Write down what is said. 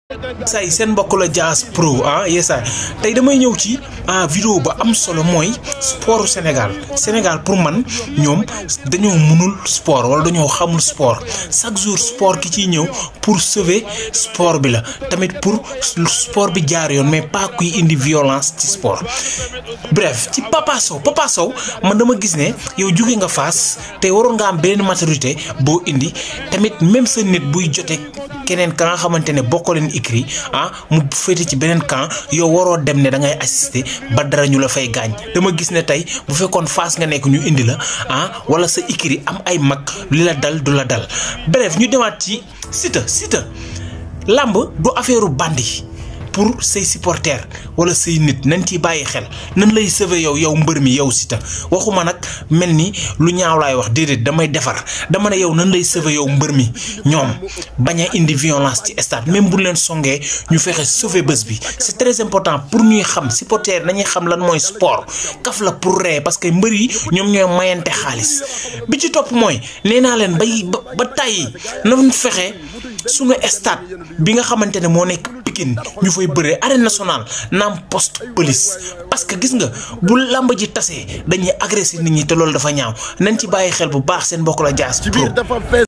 say seen mbokk la Dias Pro ah yeesaay tey damay ñëw ci ah vidéo ba am solo mooy sportu Sénégal Sénégal pour man ñoom dañoo mënul sport wala dañoo xamul sport chaque jour sport ki ciy ñëw pour sauver sport bi la tamit pour sport bi jaar yoon mais pas kuy indi violence ci sport bref ci Papa Sow Papa Sow man dama gis ne yow jóge nga Fass te waroon nga am beneen maturité boo indi tamit même sa nit buy jote keneen ka nga xamante ne bokkoo leen écrit ah mu féete ci beneen camp yow waroo dem ne da ngay assister ba dara ñu la fay gaañ dama gis ne tey bu fekkoon Fass nga nekk ñu indi la ah wala sa écrit am ay mag li la dal du la dal bref ñu demaat ci Siteu Siteu làmb du affaire bandi pour say supporters wala say nit nañ ciy bàyyi xel nan lay sauver yow yow mbër mi yow Siteu waxuma nag mel ni lu ñaaw laay wax déedéet damay defar dama ne yow nan lay sauver yow mbër mi ñoom bañ a indi violence ci stade même bu leen songee ñu fexe sauver bés bi c'est très important pour ñuy xam supporters nañuy xam lan mooy sport kaf la pour ree parce que mbër yi ñoom ñooy mayante xaalis bi ci topp mooy nee naa leen bay ba ba tàyyi nañ fexe suñu stade bi nga xamante ne moo nekk Pikine ñu fay bëree arène nationale naam poste police parce que gis nga bu làmb ji tasee dañuy agressé nit ñi te loolu dafa ñaaw nañ ci bàyyi xel bu baax seen mbokk la Dias Pro